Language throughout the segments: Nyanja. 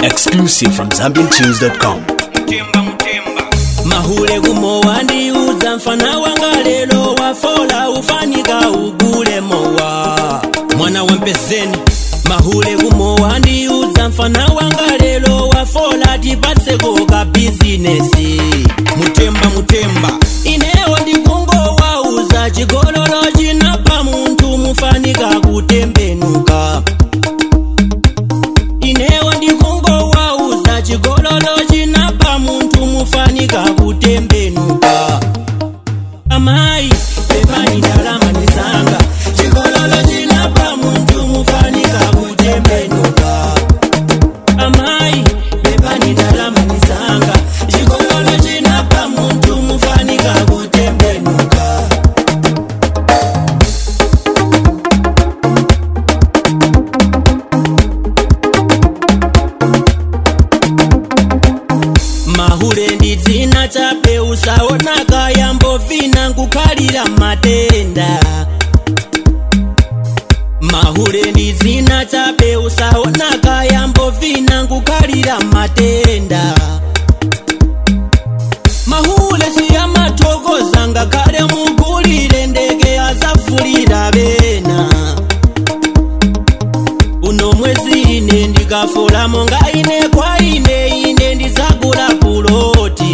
Exclusive from ZambianTunes.com. mahule gumo wandiuza mfana wanga lelo wafola ufanika ugule mowa mwana wa mpezeni mahule gumo wandiuza mfana wanga lelo wafola tipatseko ka bizinesi mutemba mutemba inewo ndikungo wauza chigololo chinapa munthu mufanika kutembenuka inewo ndikungo wauza chigololo chinapa munthu mufanika kutembenuka amayi pepani ndalama ndizanga chigololo chinapa munthu mufanika kutembenuka amayi pepani ndalama ndizanga chigololo chinapa munthu mufanika kutembenuka mahule ndi dzina chape usaonaka yambovina nkukhalira matenda mahule ndi dzina chape usaonaka yambovina nkukhalira matenda mahule siyamathokoza ngakhale mugulire ndege azafulira bena uno mwezi ine ndikafola monga ine kwa ine ine ndizagula puloti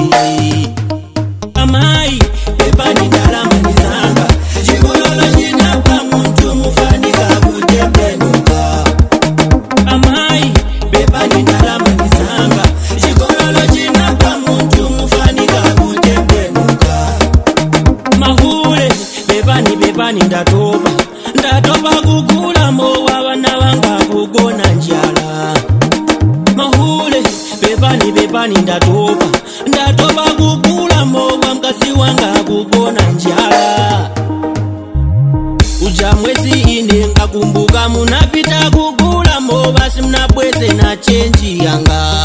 amayi pepani ndalama ndizanga chigololo chinapa munthu mufanika kutembenuka amayi pepani ndalama ndizanga chigololo chinapa munthu mufanika kutembenuka mahule bepani bepani ndatopa ndatopa kugula mowa vana vanga kugona njala mahule bepani bepani ndatopa ndatopa kugula mowa mkazi wanga kugona njala uja mwezi ine ngakumbuka munapita kugula mowa simnabweze na chenji yanga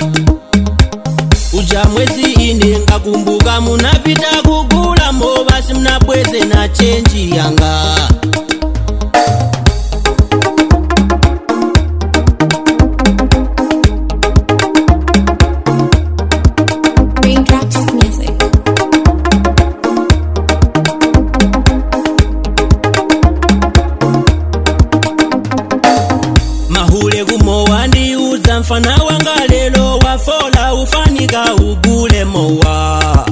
uja mwezi ine ngakumbuka munapita kugula mowa simnabweze na chenji yanga Raindrops Music. mahule kumo wandiuza mfana wanga lelo wafola ufanika ugule mowa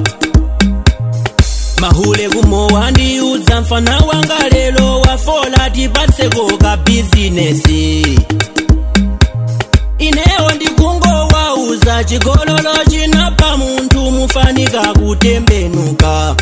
mahule kumo wandiuza mfana wanga lelo wafola tipatseko ka bizinesi inewo ndikungo wauza chigololo chinapa munthu mufanika kutembenuka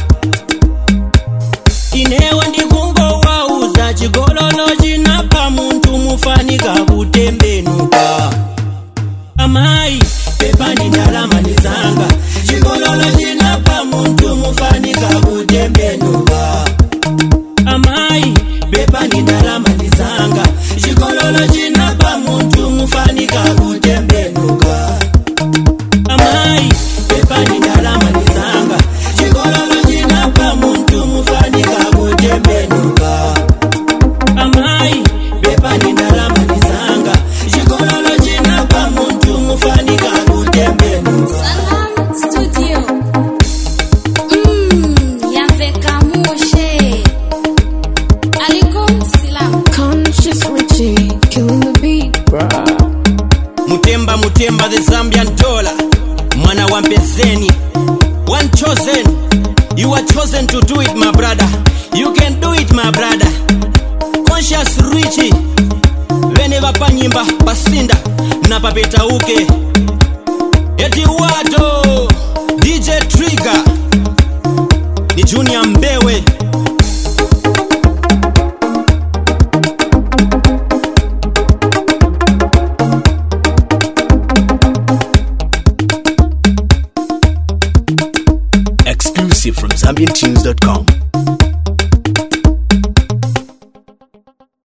inewo ndikungo wauza chigololo chinapa munthu mufanika kutembenuka amayi pepani ndalama ndizanga chigololo chinapa munthu mufanika kutembenuka amayi pepani ndalama ndizanga chigololo chinapa munthu mufanika kutembenuka amayi pepani ndalama ndizanga chigololo chinapa munthu mufanika kutembenuka amayi pepani ndalama ndizanga chigololo chinapa munthu mufanika kutembenuka Salam Studio. Mmm, yaveka mushe. Alikum Salam. Conscious Richie, killing the beat, bruh. mutemba mutemba the zambian dollar mwana wa mpezeni one chosen you are chosen to do it my brother you can do it my brother conscious richi vene vapanyimba pasinda na papetauke eti wato dj trigger ni junior mbewe Exclusive from ZambianTunes.com.